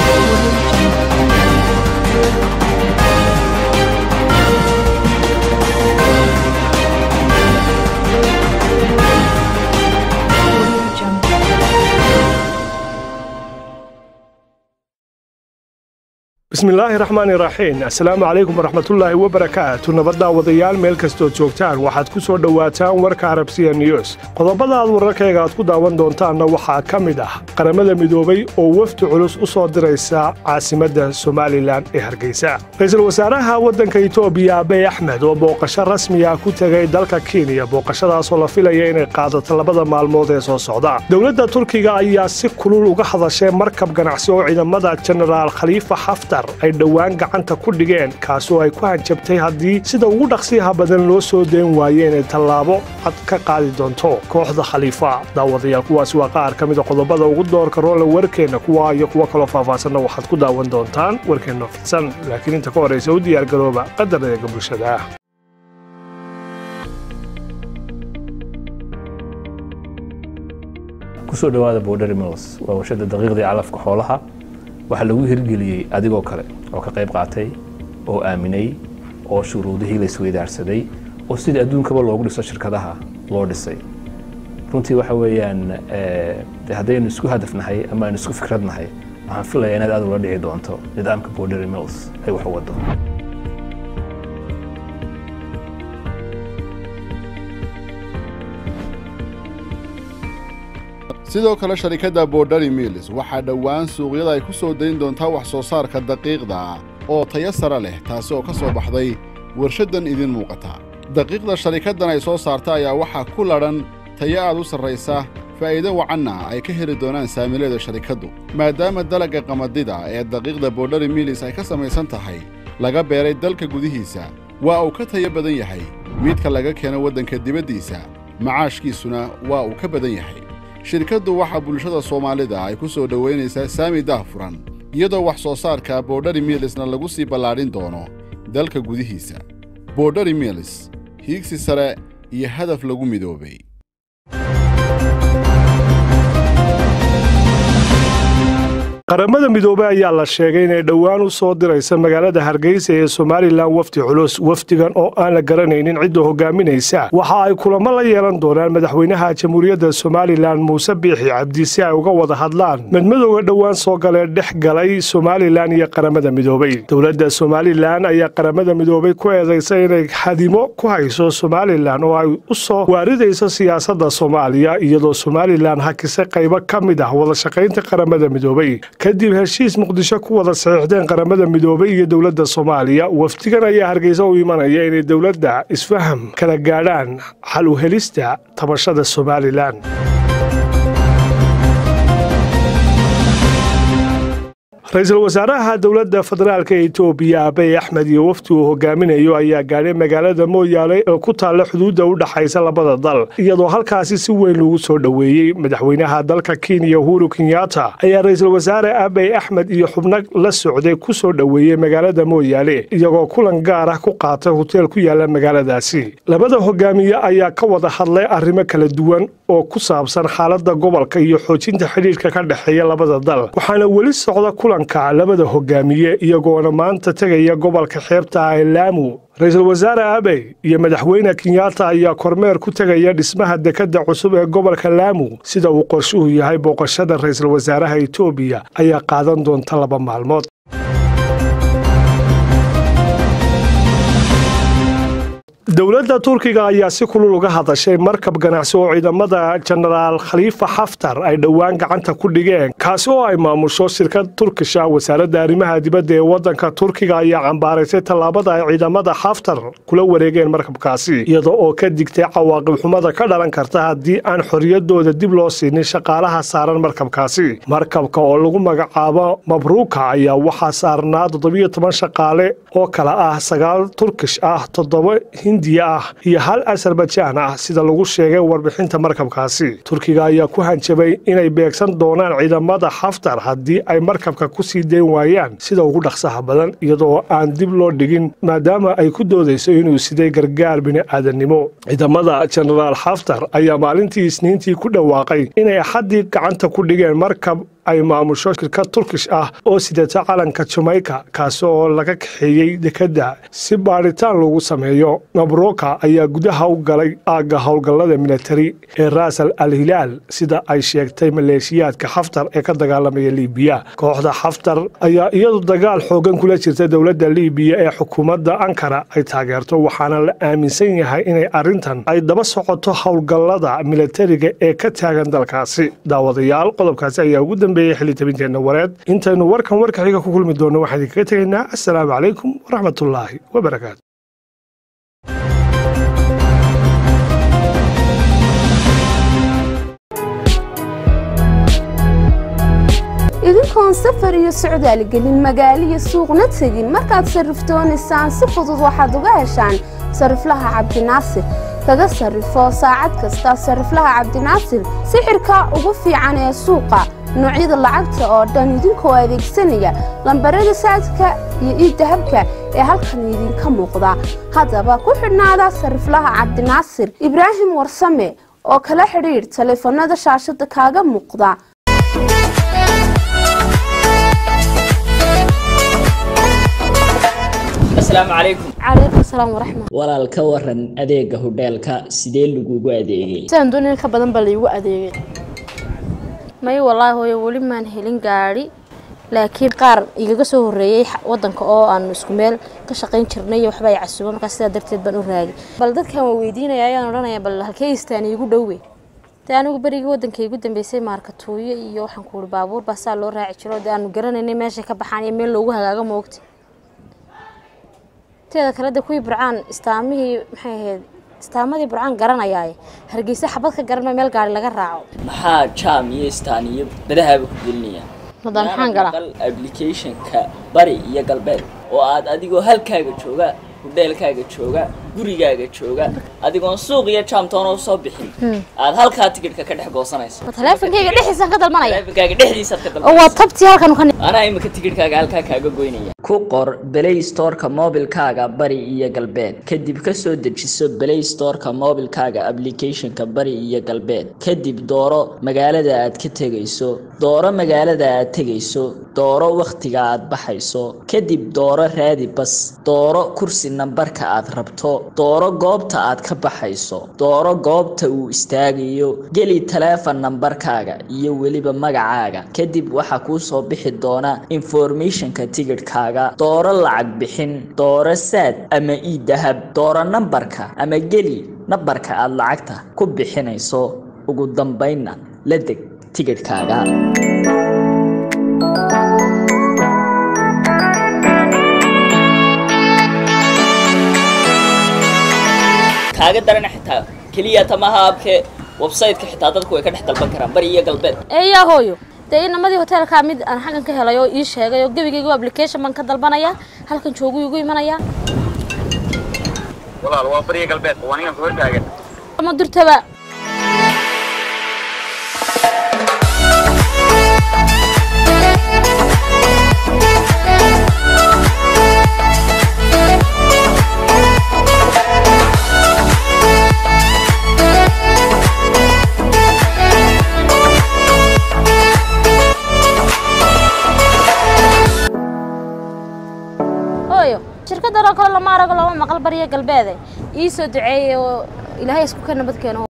bismillaahi raxmaani raxiim assalaamu calaykum waraxmatullaahi wabarakaatu nabaddaa wadayaal meel kastood joogtaan waxaad ku soo dhowaataan warka arabsiya news qodobada aad wararkayga aad ku daawan doontaanna waxaa ka mid ah qaramada midoobay oo wafdi culus u soo diraysa caasimadda somalilan ee hargeysa ra-iisul wasaaraha waddanka itoobiya abey axmed oo booqasho rasmiya ku tegay dalka kenya booqashadaasoo la filaya inay qaadato labada maalmood ee soo socda dowladda turkiga ayaa si kulul uga hadashay markab ganacsi oo ciidamada jenaraal khaliifa xaftar ay dhowaan gacanta ku dhigeen kaasoo ay ku hanjabtay haddii sida ugu dhaqsiyaha badan loo soo dayn waaye inay tallaabo cad ka qaadi doonto kooxda khaliifa daawadayaal kuwaasi waa qaar ka mida qodobada ugu doorka roole warkeenna kuwa iyo kuwo kaloo faahfaahsanna waxaad ku daawan doontaan warkeenna fidsan laakiin inta ka horraysa u diyaargarooba qadar eega bulshada kusoo dhawaada border mills waa warshada daqiiqdii calafka xoolaha waxaa lagu hirgeliyey adigoo kale oo ka qayb qaatay oo aaminay oo shuruudihii la isweydaarsaday oo sidii adduunkaba loogu dhiso shirkadaha loo dhisay runtii waxa weeyaan de haddaynu isku hadafnahay ama aynu isku fikradnahay waxaan filaya inaad aad ula dhici doonto nidaamka border mills ay wax u wado sidoo kale sharikadda borderi mills waxaa dhowaan suuqyada ay ku soo dayn doontaa wax soo saarka daqiiqda oo tayo sare leh taasi oo ka soo baxday warshaddan idin muuqata daqiiqda sharikaddan ay soo saarta ayaa waxaa ku ladhan tayo aad u sarraysa faa'iido wacanna ay ka heli doonaan saamileeda sharikaddu maadaama dalagga qamadida ee daqiiqda borderi mills ay ka samaysan tahay laga beeray dalka gudihiisa waa uu ka tayo badan yahay midka laga keeno waddanka dibaddiisa macaashkiisuna waa uu ka badan yahay shirkaddu waxaa bulshada soomaalida ay ku soo dhowaynaysaa saami daahfuran iyadoo wax soo saarka borderi milisna lagu sii ballaadhin doono dalka gudihiisa borderi milis hiigsi sare iyo hadaf lagu midoobay qaramada midoobey ayaa la sheegay inay dhowaan u soo diraysa magaalada hargeysa ee somalilan wafdi culus wafdigan oo aan la garanaynin cidda hogaaminaysa waxa ay kulamo la yeelan doonaan madaxweynaha jamhuuriyadda somalilan muuse biixi cabdi si ay uga wada hadlaan madmadowga dhowaan soo galee dhex galay somalilan iyo qaramada midoobey dowladda somalilan ayaa qaramada midoobey ku eedaysay inay hadimo ku hayso somalilan oo ay u soo waaridayso siyaasadda soomaaliya iyadoo somalilan hakisay qaybo ka mid ah wadashaqaynta qaramada midoobey kadib heshiis muqdisho ku wada saxiixdeen qaramada midoobey iyo dowladda soomaaliya wafdigan ayaa hargeysa u imanaya inay dowladda isfaham kala gaadhaan xal u helista tabashada somalilan ra-iisul wasaaraha dowladda federaalk ee itoobiya abey axmed iyo wafdi uu hogaaminayo ayaa gaadhay magaalada mooyaale ee ku taalla xuduudda u dhaxaysa labada dal iyadoo halkaasi si weyn lagu soo dhoweeyey madaxweynaha dalka kenya uhuru kenyatta ayaa ra-iisul wasaare abey axmed iyo xubno la socday ku soo dhoweeyey magaalada mooyaale iyagoo kulan gaar ah ku qaatay hoteel ku yaala magaaladaasi labada hogaamiye ayaa ka wada hadlay arrimo kala duwan oo ku saabsan xaaladda gobolka iyo xoojinta xidhiirka ka dhexeeya labada dal waxaana weli socda kulanka labada hogaamiye iyagoona maanta tegaya gobolka xeebta ah ee laamu ra-iisul wasaare abey iyo madaxweyne kenyatta ayaa kormeer ku tegaya dhismaha dekadda cusub ee gobolka laamu sida uu qorshuhu yahay booqashada ra-iisul wasaaraha itoobiya ayaa qaadan doonta laba maalmood dowladda turkiga ayaa si kulul uga hadashay markab ganacsi oo ciidamada jenaraal khaliifa xaftar ay dhowaan gacanta ku dhigeen kaasi oo ay maamusho shirkad turkisha wasaaradda arrimaha dibadda ee waddanka turkiga ayaa cambaaraysay tallaabada ay ciidamada xaftar kula wareegeen markabkaasi iyada oo ka digtay cawaaqib xumada ka dhalan karta haddii aan xorriyaddooda dib loo siinin shaqaalaha saaran markabkaasi markabka oo lagu magacaabo mabruuka ayaa waxaa saarnaa toddobiyo toban shaqaale oo kale ah sagaal turkish ah toddoba hindiya ah iyo hal asarbajaan ah sida lagu sheegay warbixinta markabkaasi turkiga ayaa ku hanjabay inay beegsan doonaan ciidamada xaftar haddii ay markabka ku sii dayn waayaan sida ugu dhaqsaha badan iyadoo aan dib loo dhigin maadaama ay ku doodayso inuu siday gargaar bini'aadannimo ciidamada jenaraal xaftar ayaa maalintii isniintii ku dhawaaqay inay axaddii gacanta ku dhigeen markab ay maamusho shirkad turkish ah oo sidata calanka jamaica kaasi oo laga kaxeeyey dekedda si baadhitaan lagu sameeyo mabroka ayaa gudaha u galay aagga howlgallada militari ee raasal al hilaal sida ay sheegtay maleeshiyaadka xaftar ee ka dagaalamaya liibiya kooxda xaftar ayaa iyadu dagaal xoogan kula jirta dowladda liibiya ee xukuumadda ankara ay taageerto waxaana la aaminsan yahay inay arrintan ay daba socoto howlgallada militariga ee ka taagan dalkaasi daawadayaal qodobkaasi ayaa ugu dambeeyey xilitabinteenna wareed intaynu warkan warka xiga ku kulmi doonno waxaan idinkaga tegaynaa assalaamu calaykum waraxmatullaahi wabarakaatu idinkoon safar iyo socdaal gelin magaalo iyo suuqna tegin markaad sarrifdoonaysaan si fudud waxaad uga heshaan sariflaha cabdinaasir kaga sarrifo saacad kasta sariflaha cabdinaasir sixirka ugu fiican ee suuqa noocyada lacagta oo dhan idinkoo adeegsanaya lambarada saadka iyo iidahabka ee halkan idinka muuqda haddaba ku xidhnaada sariflaha cabdinaasir ibraahim warsame oo kala xidhiidh taleefanada shaashada kaaga muuqda asalaamu calaykum calaykum salaam waraxmat walaal ka waran adeega hodheelka sidee lagugu adeegay sidaan doonay in ka badan baa laygu adeegay may wallaahi hooyo weli maan helin gaadhi laakiin qaar igaga soo horreeyey wadanka oo aanu isku meel ka shaqayn jirnay iyo waxba ay casuuba markaa sidaa darteed baan u raagay bal dadkan waa weydiinaya ayaan odhanaya bal halkee istaan iigu dhowe dee anigu berigii wadanka igu dambeysay maarkatuuyo iyo waxaan ku uhi baabuur baa saa loo raaci jiro dee aanu garanaynay meeshay ka baxaan iyo meel loogu hagaago moogta teeda kale de kuwii burcaan istaamihii maxay ahayd istaamadii burcaan garanayaaye hargeysa xabad ka garanma meel gaari laga raaco maxaa jaam iyo istaan iyo badahaaba ku gelinaya hadda maxaan galaa applicationka bari iyo galbeed oo aad adigoo halkaaga jooga hudheelkaaga jooga gurigaaga jooga adigoon suuq iyo jaamtoona usoo bixin aad halkaa tigidhka ka dhex goosanayso ma taleefonkayga dhexdiisaan ka dalmanaya taleefonkaaga dhexdiisaad ka oo waa dalbanayso tabtii halkan ka anaa imika tigidhkaaga halkaa kaaga goynaya ku qor play storeka mobilkaaga bari iyo galbeed kadib kasoo dejiso play storeka mobilkaaga applicationka bari iyo galbeed kadib dooro magaalada aad ka tegayso dooro magaalada aad tegayso dooro wakhtiga aad baxayso kadib dooro raadi bas dooro kursi nambarka aad rabto dooro goobta aad ka baxayso dooro goobta uu istaagayo geli taleefon nambarkaaga iyo weliba magacaaga kadib waxaa kuu soo bixi doona informationka tigidhkaaga dooro lacag bixin dooro saad ama ii dahab dooro nambarka ama geli nambarka aad lacagta ku bixinayso ugu dambaynna la deg tigidhkaaga kaaga darana xitaa keliya tamaha abke website-ka xitaa dadku way ka dhex dalban karaan bari iyo galbeed eeyaa hooyo dee inamadii hoteelkaa mid aan xaggan ka helay oo ii sheegay oo gebigayga application baan ka dalbanaya halkan joogu igu imanaya walaal waa bariya galbeed waa ninkan ku hortaagan ama durtaba hooyo shirkadan oo kale lama arago lama maqal bariya galbeede ii soo duceeyey oo ilaahay isku ka nabad keeno